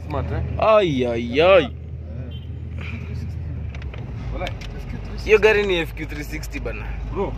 Smart, eh? Ai ai ai. Walai. Hiyo gari ni FQ 360 bana. Bro.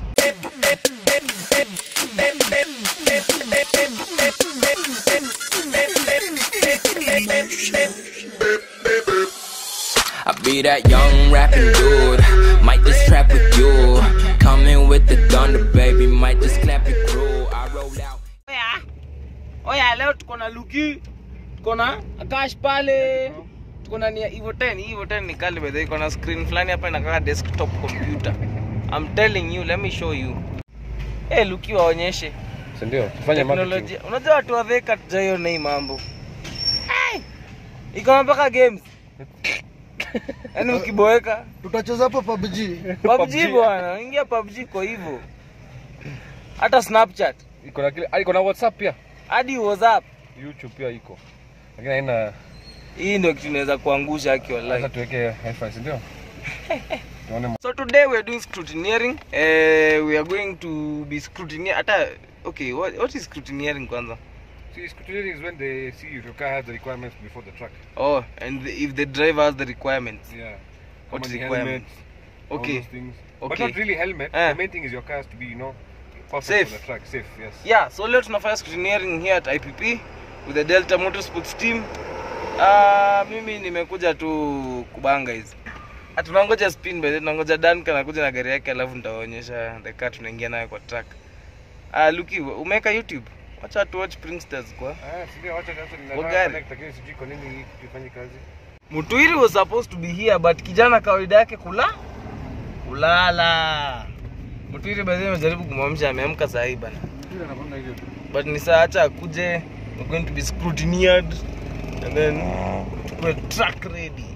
I be that young rapping dude. Might just trap with you. Coming with the thunder, baby. Might just clap your crew. I roll out. Oya. Oya leo tuko na Luki. Tuko na Akash pale. Tuko na ni Evo 10. Evo 10 ni kali by the way. Iko na screen fulani hapa inakaa desktop computer. I'm telling you, let me show you. Eh, hey, Luki waonyeshe. Si ndio? Tufanye marketing. Teknolojia. Unajua watu wa Thika tujaiona hii mambo. Hey! Iko na mpaka games. Yaani ukiboeka tutacheza hapo PUBG. PUBG bwana, ingia PUBG kwa hivyo. Hata Snapchat, Iko na kile, ah, iko na WhatsApp pia. hadi WhatsApp. YouTube pia iko. Lakini haina Hii ndio kitu inaweza kuangusha haki sasa wallahi. tuweke hi-fi, si ndio? Tuone So today we are doing scrutineering. Uh, we are going to be scrutineering. Hata okay, what, what is scrutineering kwanza? See, scrutineering is when they see if your car has the requirements before the truck. Oh, and the, if the driver has the requirements. Yeah. What Kama is ni requirements? helmet, all Okay. those things. But Okay. not really helmet. Eh. The main thing is your car has to be, you know, perfect Safe. for the truck. Safe, yes. Yeah, so leo tunafanya scrutineering here at IPP with the Delta Motorsports team. Uh, mimi nimekuja tu kubanga hizi. Ah, Tunangoja spin by the way, tunangoja Duncan anakuja na gari yake alafu nitawaonyesha the car tunaingia nayo kwa track. Ah, Luki, umeweka YouTube? Wacha tu watch Pringsters kwa. Ah, si ndio, wacha sasa ninataka Wagari. connect, lakini sijui kwa nini hii kitu ifanye kazi. Mutuiri was supposed to be here but kijana kawaida yake kula kulala. Mutuiri by the way amejaribu kumwamsha ameamka saa hii bana. Ndio anakwenda hivyo tu. but ni saa acha akuje we're going to be scrutineered and then tukue track ready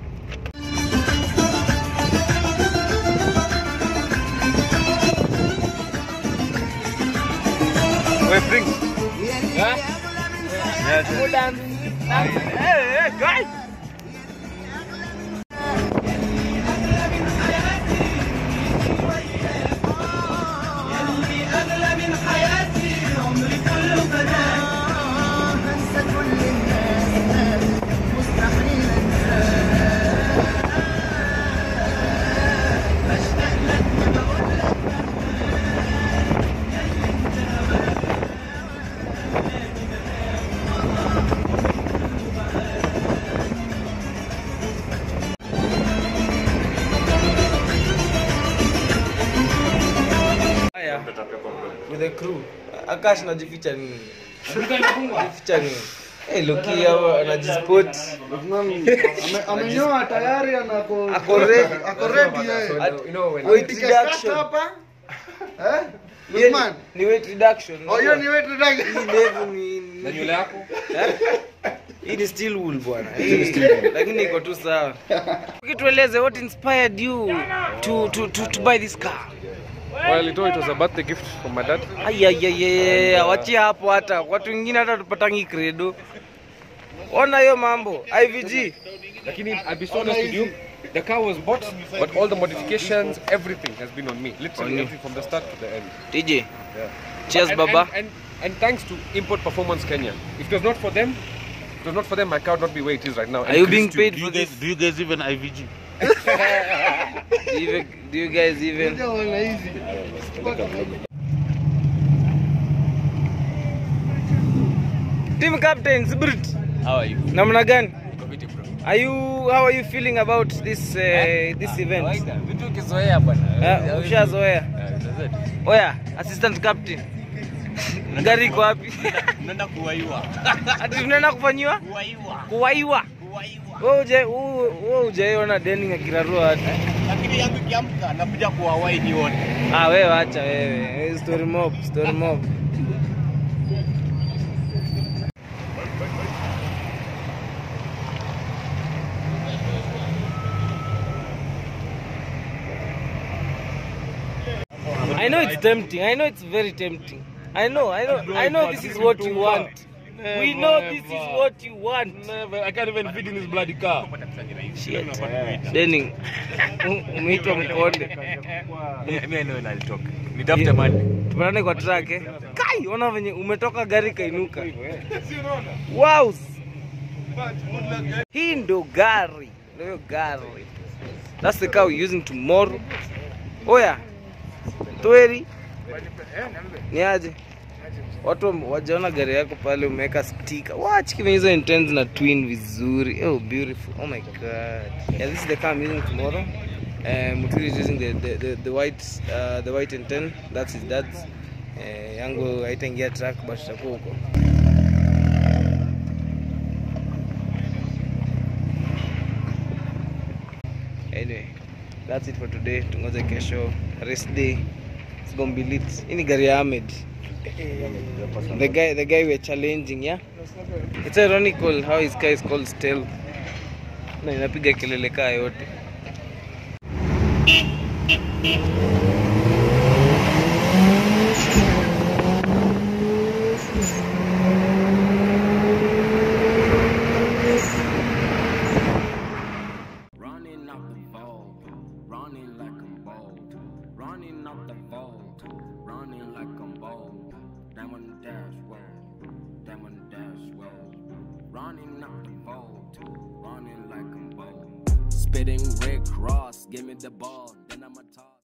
Wewe bring. Huh? Go dance. Dance. Hey, hey, guys. Haya, with the crew. Akash najificha nini? Najificha nini? Hey, Loki hao anajispot. Ame- Amenyoa tayari anako Ako ready. ako ready yeye. At- You know when Weight Piga kata reduction. hapa. Eh? Hiyo ni- Lukman. Ni weight reduction. Oh, hiyo ni weight Hii reduction. level ni na nywele yako hii ni steel wool bwana Hii- lakini iko tu sawa ukitueleze what inspired you to, to, to, to buy this car well it was a birthday gift from my dad ayayayaya wachia hapo hata watu wengine hata tupatangi credo ona hiyo mambo ivg lakini I'll be so honest with you the car was bought but all the modifications everything has been on me literally On you. everything from the start to the end tj yeah cheers and, baba and, and, and thanks to import performance kenya if it was not for them if it was not for them my car would not be where it is right now are you being Chris too. paid for this do you guys even IVG? do you, do you guys even Ndio wana hizi. team captain Zibrit How are you? namna gani are you how are you feeling about this uh, this event Vitu ukizoea bwana. Ah, ushazoea oya assistant captain gari iko wapi Unaenda kuwaiwa. ati tunaenda kufanyiwa Kuwaiwa. kuwaiwa Kuwaiwa. wewe uje wewe ujaiona deni akirarua hata Lakini yangu ikiamka nakuja kuwawai nione. ah wewe acha wewe story mob story mob I know it's tempting. I know it's very tempting. I know, I know, I know this is what you want. We know this is what you want. Never. I can't even fit in this bloody car. Shit. Denning. Umeitwa mkonde. Mimi leo nalitoka. Nitafute mali. Tupatane kwa track eh. Kai, ona venye umetoka gari kainuka. Wow. hii ndo gari ndo hiyo gari that's the car we're using tomorrow oya tweri ni aje watu wame- wajaona gari yako pale umeweka stika wachiki hizo intends na twin vizuri oh beautiful oh my god yeah this is the car i'm using tomorrow uh, muturi is using the, the, the, the white uh, the white intent that's his dad's uh, yangu haitaingia track but itakuwa huko anyway that's it for today tungoje kesho rest day it's gonna be lit hii ni gari ya Ahmed the guy the guy we're challenging yeah it's ironical how his car is called stealth na inapiga kelele kaa yote Running up the vault, running like I'm bold, running up the vault, running like I'm bold. Diamond dash well, diamond dash well, running up the vault, running like I'm bold. Spitting Rick Ross, give me the ball, then I'm a top.